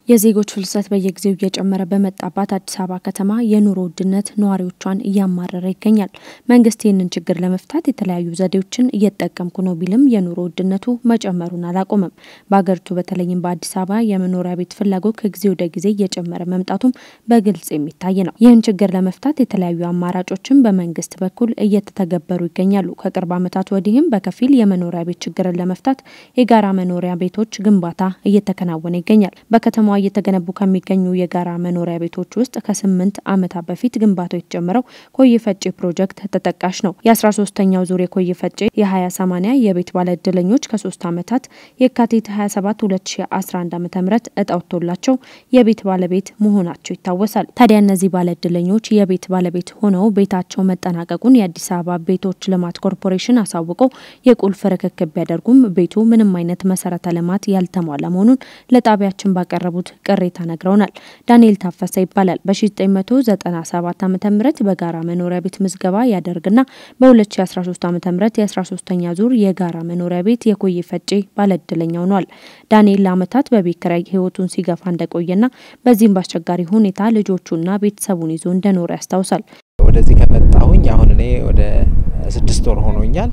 የዜጎች ፍልሰት በየጊዜው እየጨመረ በመጣባት አዲስ አበባ ከተማ የኑሮ ውድነት ነዋሪዎቿን እያማረረ ይገኛል። መንግስት ይህንን ችግር ለመፍታት የተለያዩ ዘዴዎችን እየተጠቀምኩ ነው ቢልም የኑሮ ውድነቱ መጨመሩን አላቆመም። በሀገሪቱ በተለይም በአዲስ አበባ የመኖሪያ ቤት ፍላጎት ከጊዜ ወደ ጊዜ እየጨመረ መምጣቱም በግልጽ የሚታይ ነው። ይህን ችግር ለመፍታት የተለያዩ አማራጮችን በመንግስት በኩል እየተተገበሩ ይገኛሉ። ከቅርብ ዓመታት ወዲህም በከፊል የመኖሪያ ቤት ችግርን ለመፍታት የጋራ መኖሪያ ቤቶች ግንባታ እየተከናወነ ይገኛል። በከተማዋ እየተገነቡ ከሚገኙ የጋራ መኖሪያ ቤቶች ውስጥ ከስምንት ዓመታት በፊት ግንባታው የተጀመረው ኮዬ ፈጬ ፕሮጀክት ተጠቃሽ ነው። የአስራ ሶስተኛው ዙር የኮዬ ፈጬ የሀያ ሰማኒያ የቤት ባለእድለኞች ከሶስት ዓመታት የካቲት 27 2011 ዓ ም እጣ ወጥቶላቸው የቤት ባለቤት መሆናቸው ይታወሳል። ታዲያ እነዚህ ባለእድለኞች የቤት ባለቤት ሆነው ቤታቸው መጠናቀቁን የአዲስ አበባ ቤቶች ልማት ኮርፖሬሽን አሳውቀው የቁልፍ ርክክብ ቢያደርጉም ቤቱ ምንም አይነት መሰረተ ልማት ያልተሟላ መሆኑን ለጣቢያችን ባቀረቡት ቅሬታ ነግረውናል። ዳንኤል ታፈሰ ይባላል። በ1997 ዓ ም በጋራ መኖሪያ ቤት ምዝገባ ያደርግና በ2013 ዓ ም የ13ኛ ዙር የጋራ መኖሪያ ቤት የኮዬ ፈጬ ባለእድለኛ ሆኗል። ዳንኤል ለዓመታት በቤት ኪራይ ህይወቱን ሲገፋ እንደቆየና በዚህም በአስቸጋሪ ሁኔታ ልጆቹና ቤተሰቡን ይዞ እንደኖረ ያስታውሳል። ወደዚህ ከመጣሁኝ አሁን እኔ ወደ ስድስት ወር ሆኖኛል።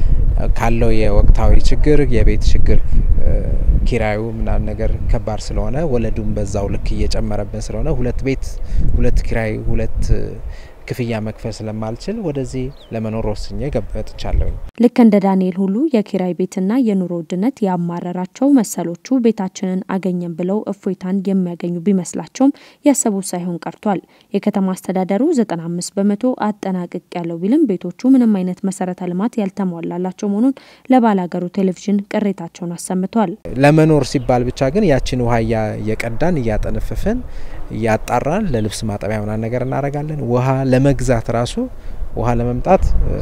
ካለው የወቅታዊ ችግር የቤት ችግር ኪራዩ ምናምን ነገር ከባድ ስለሆነ ወለዱም በዛው ልክ እየጨመረብን ስለሆነ ሁለት ቤት ሁለት ኪራይ ሁለት ክፍያ መክፈል ስለማልችል ወደዚህ ለመኖር ወስኜ ገብቻለሁ። ልክ እንደ ዳንኤል ሁሉ የኪራይ ቤትና የኑሮ ውድነት ያማረራቸው መሰሎቹ ቤታችንን አገኘን ብለው እፎይታን የሚያገኙ ቢመስላቸውም ያሰቡት ሳይሆን ቀርቷል። የከተማ አስተዳደሩ 95 በመቶ አጠናቅቅ ያለው ቢልም ቤቶቹ ምንም አይነት መሰረተ ልማት ያልተሟላላቸው መሆኑን ለባላገሩ ቴሌቪዥን ቅሬታቸውን አሰምተዋል። ለመኖር ሲባል ብቻ ግን ያችን ውሃ እየቀዳን እያጠነፈፍን እያጣራን ለልብስ ማጠቢያ ምናምን ነገር እናደርጋለን። ውሃ ለመግዛት ራሱ ውሃ ለመምጣት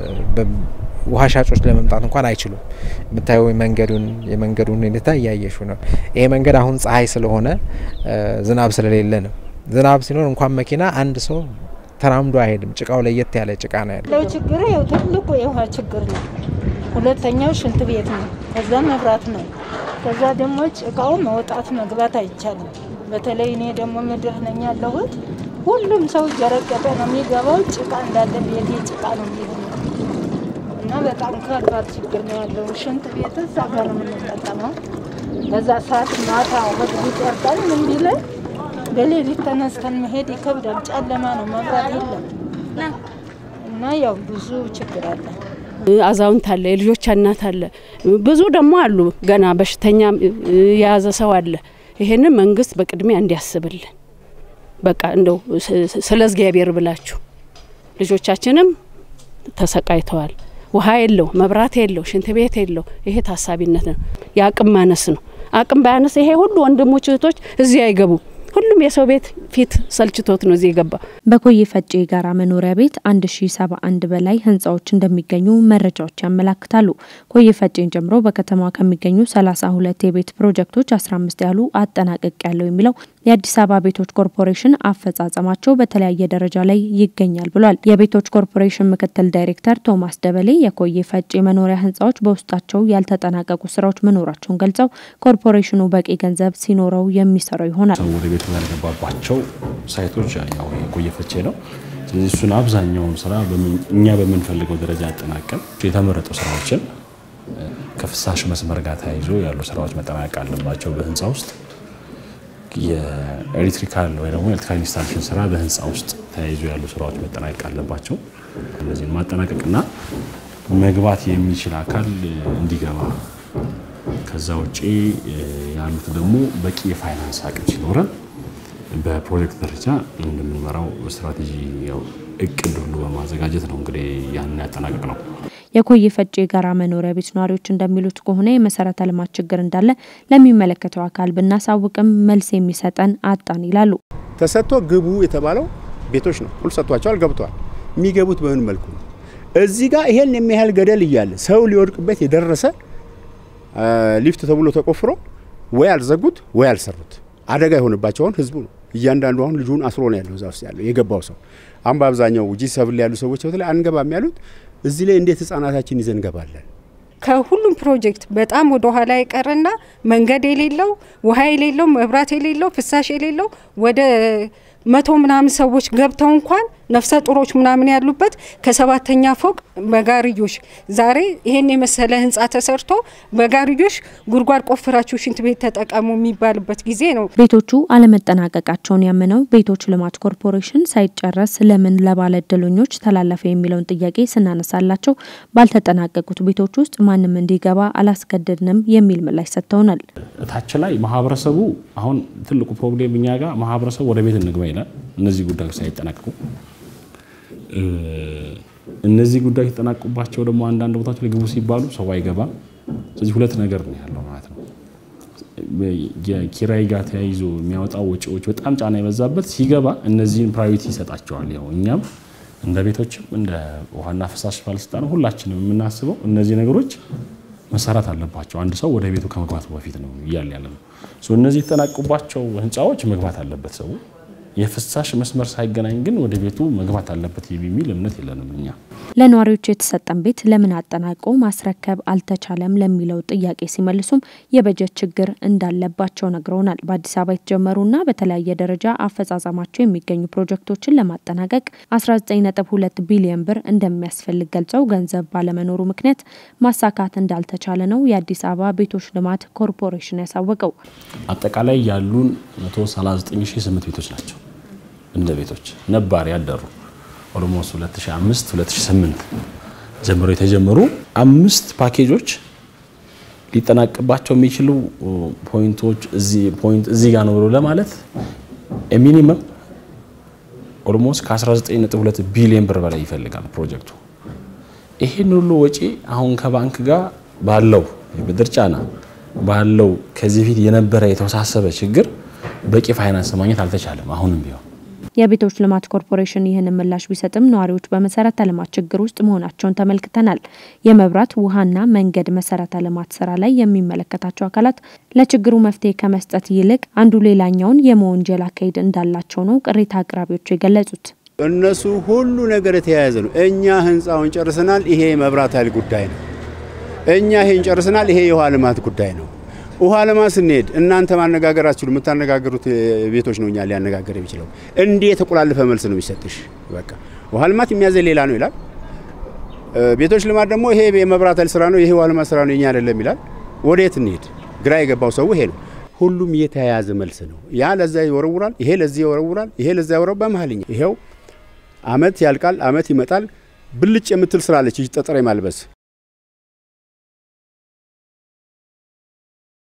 ውሃ ሻጮች ለመምጣት እንኳን አይችሉም። የምታየው መንገዱን የመንገዱን ሁኔታ እያየሹ ነው። ይሄ መንገድ አሁን ፀሐይ ስለሆነ ዝናብ ስለሌለ ነው። ዝናብ ሲኖር እንኳን መኪና አንድ ሰው ተራምዶ አይሄድም። ጭቃው ለየት ያለ ጭቃ ነው ያለው። ችግር ያው ትልቁ የውሃ ችግር ነው። ሁለተኛው ሽንት ቤት ነው። ከዛ መብራት ነው። ከዛ ደግሞ ጭቃው መውጣት መግባት አይቻልም። በተለይ እኔ ደግሞ ምድር ነኝ ያለሁት ሁሉም ሰው እየረገጠ ነው የሚገባው። ጭቃ እንዳለ ቤቴ ጭቃ ነው የሚሆነው እና በጣም ከባድ ችግር ነው ያለው። ሽንት ቤት እዛ ጋር ነው የምንጠቀመው። በዛ ሰዓት ማታ ህዝቡ ይጠርቃል። ምን ቢለን በሌሊት ተነስተን መሄድ ይከብዳል። ጨለማ ነው፣ መብራት የለም እና ያው ብዙ ችግር አለ። አዛውንት አለ፣ የልጆች እናት አለ፣ ብዙ ደግሞ አሉ። ገና በሽተኛ የያዘ ሰው አለ። ይሄንን መንግስት በቅድሚያ እንዲያስብልን በቃ እንደው ስለ እግዚአብሔር ብላችሁ ልጆቻችንም ተሰቃይተዋል። ውሃ የለው፣ መብራት የለው፣ ሽንት ቤት የለው። ይሄ ታሳቢነት ነው። የአቅም ማነስ ነው። አቅም ባያነስ ይሄ ሁሉ ወንድሞች እህቶች እዚህ አይገቡም። ሁሉም የሰው ቤት ፊት ሰልችቶት ነው እዚህ የገባ። በኮዬ ፈጬ የጋራ መኖሪያ ቤት አንድ ሺ ሰባ አንድ በላይ ህንጻዎች እንደሚገኙ መረጃዎች ያመላክታሉ። ኮዬ ፈጬን ጨምሮ በከተማዋ ከሚገኙ ሰላሳ ሁለት የቤት ፕሮጀክቶች አስራ አምስት ያህሉ አጠናቀቅ ያለው የሚለው የአዲስ አበባ ቤቶች ኮርፖሬሽን አፈጻጸማቸው በተለያየ ደረጃ ላይ ይገኛል ብሏል። የቤቶች ኮርፖሬሽን ምክትል ዳይሬክተር ቶማስ ደበሌ የኮዬ ፈጬ መኖሪያ ህንጻዎች በውስጣቸው ያልተጠናቀቁ ስራዎች መኖራቸውን ገልጸው ኮርፖሬሽኑ በቂ ገንዘብ ሲኖረው የሚሰራው ይሆናል። ወደ ቤቱ ያልገባባቸው ሳይቶች ያው የኮዬ ፈጬ ነው። ስለዚህ እሱን አብዛኛውን ስራ እኛ በምንፈልገው ደረጃ ያጠናቀም የተመረጡ ስራዎችን ከፍሳሽ መስመር ጋር ተያይዞ ያሉ ስራዎች መጠናቀቅ አለባቸው በህንፃ ውስጥ የኤሌክትሪካል ወይ ደግሞ ኤሌክትሪካል ኢንስታሌሽን ስራ በህንፃ ውስጥ ተያይዞ ያሉ ስራዎች መጠናቀቅ አለባቸው። እነዚህን ማጠናቀቅና መግባት የሚችል አካል እንዲገባ ከዛ ውጭ ያሉት ደግሞ በቂ የፋይናንስ አቅም ሲኖረን በፕሮጀክት ደረጃ እንደምንመራው ስትራቴጂ እቅድ ሁሉ በማዘጋጀት ነው እንግዲህ ያንን ያጠናቀቅ ነው። የኮዬ ፈጬ የጋራ መኖሪያ ቤት ነዋሪዎች እንደሚሉት ከሆነ የመሰረተ ልማት ችግር እንዳለ ለሚመለከተው አካል ብናሳውቅም መልስ የሚሰጠን አጣን ይላሉ። ተሰጥቶ ግቡ የተባለው ቤቶች ነው። ሁሉ ሰጥቷቸዋል፣ ገብተዋል። የሚገቡት በምን መልኩ ነው? እዚህ ጋር ይሄን የሚያህል ገደል እያለ ሰው ሊወድቅበት የደረሰ ሊፍት ተብሎ ተቆፍሮ ወይ አልዘጉት ወይ አልሰሩት። አደጋ የሆነባቸውን ህዝቡ ነው። እያንዳንዱ አሁን ልጁን አስሮ ነው ያለው እዛ ውስጥ ያለው የገባው ሰው። አሁን በአብዛኛው ጂ ሰብል ያሉ ሰዎች በተለይ አንገባም ያሉት እዚህ ላይ እንዴት ህጻናታችን ይዘን እንገባለን? ከሁሉም ፕሮጀክት በጣም ወደ ኋላ የቀረና መንገድ የሌለው ውሃ የሌለው መብራት የሌለው ፍሳሽ የሌለው ወደ መቶ ምናምን ሰዎች ገብተው እንኳን ነፍሰ ጡሮች ምናምን ያሉበት ከሰባተኛ ፎቅ በጋርዮሽ ዛሬ ይሄን የመሰለ ህንፃ ተሰርቶ በጋርዮሽ ጉድጓድ ቆፍራችሁ ሽንት ቤት ተጠቀሙ የሚባልበት ጊዜ ነው። ቤቶቹ አለመጠናቀቃቸውን ያመነው ቤቶች ልማት ኮርፖሬሽን ሳይጨረስ ለምን ለባለ እድለኞች ተላለፈ የሚለውን ጥያቄ ስናነሳላቸው ባልተጠናቀቁት ቤቶች ውስጥ ማንም እንዲገባ አላስገደድንም የሚል ምላሽ ሰጥተውናል። እታች ላይ ማህበረሰቡ አሁን ትልቁ ፕሮብሌም እኛ ጋር ማህበረሰቡ ወደ ቤት እንግባ ይላል። እነዚህ ጉዳዮች ሳይጠናቀቁ እነዚህ ጉዳዮች የተጠናቁባቸው ደግሞ አንዳንድ ቦታዎች ላይ ግቡ ሲባሉ ሰው አይገባም። ስለዚህ ሁለት ነገር ነው ያለው ማለት ነው። የኪራይ ጋር ተያይዞ የሚያወጣው ወጪዎች በጣም ጫና የበዛበት ሲገባ እነዚህን ፕራዮሪቲ ይሰጣቸዋል። ያው እኛም እንደ ቤቶችም እንደ ውሃና ፍሳሽ ባለስልጣን ሁላችንም የምናስበው እነዚህ ነገሮች መሰራት አለባቸው። አንድ ሰው ወደ ቤቱ ከመግባቱ በፊት ነው እያለ ያለ ነው። እነዚህ የተጠናቁባቸው ህንፃዎች መግባት አለበት ሰው የፍሳሽ መስመር ሳይገናኝ ግን ወደ ቤቱ መግባት አለበት የሚል እምነት የለንም እኛ። ለነዋሪዎች የተሰጠን ቤት ለምን አጠናቆ ማስረከብ አልተቻለም ለሚለው ጥያቄ ሲመልሱም የበጀት ችግር እንዳለባቸው ነግረውናል። በአዲስ አበባ የተጀመሩና በተለያየ ደረጃ አፈጻጸማቸው የሚገኙ ፕሮጀክቶችን ለማጠናቀቅ 19.2 ቢሊዮን ብር እንደሚያስፈልግ ገልጸው ገንዘብ ባለመኖሩ ምክንያት ማሳካት እንዳልተቻለ ነው የአዲስ አበባ ቤቶች ልማት ኮርፖሬሽን ያሳወቀው። አጠቃላይ ያሉን 1398 ቤቶች ናቸው እንደ ቤቶች ነባር ያደሩ ኦልሞስት 2005 2008 ጀምሮ የተጀመሩ አምስት ፓኬጆች ሊጠናቅባቸው የሚችሉ ፖይንቶች እዚህ ጋር ነው ብሎ ለማለት ሚኒመም ኦልሞስት ከ19.2 ቢሊዮን ብር በላይ ይፈልጋል ፕሮጀክቱ። ይህን ሁሉ ወጪ አሁን ከባንክ ጋር ባለው የብድር ጫና ባለው ከዚህ በፊት የነበረ የተወሳሰበ ችግር በቂ ፋይናንስ ማግኘት አልተቻለም። አሁንም ቢሆን የቤቶች ልማት ኮርፖሬሽን ይህንን ምላሽ ቢሰጥም ነዋሪዎች በመሰረተ ልማት ችግር ውስጥ መሆናቸውን ተመልክተናል። የመብራት ውሃና መንገድ መሰረተ ልማት ስራ ላይ የሚመለከታቸው አካላት ለችግሩ መፍትሄ ከመስጠት ይልቅ አንዱ ሌላኛውን የመወንጀል አካሄድ እንዳላቸው ነው ቅሬታ አቅራቢዎቹ የገለጹት። እነሱ ሁሉ ነገር የተያያዘ ነው። እኛ ህንፃውን ጨርሰናል፣ ይሄ የመብራት ኃይል ጉዳይ ነው። እኛ ይሄን ጨርሰናል፣ ይሄ የውሃ ልማት ጉዳይ ነው። ውሃ ልማት ስንሄድ እናንተ ማነጋገር አትችሉ፣ የምታነጋገሩት ቤቶች ነው እኛ ሊያነጋገር የሚችለው። እንዲህ የተቆላለፈ መልስ ነው የሚሰጥሽ። በቃ ውሃ ልማት የሚያዘ ሌላ ነው ይላል። ቤቶች ልማት ደግሞ ይሄ የመብራት ኃይል ስራ ነው፣ ይሄ ውሃ ልማት ስራ ነው፣ የኛ አይደለም ይላል። ወዴት እንሄድ? ግራ የገባው ሰው ይሄ ነው። ሁሉም የተያያዘ መልስ ነው። ያ ለዛ ይወረውራል፣ ይሄ ለዚህ ይወረውራል፣ ይሄ ለዛ ይወረው በመሀልኛ ይሄው አመት ያልቃል፣ አመት ይመጣል። ብልጭ የምትል ስራ አለች ጠጠር የማልበስ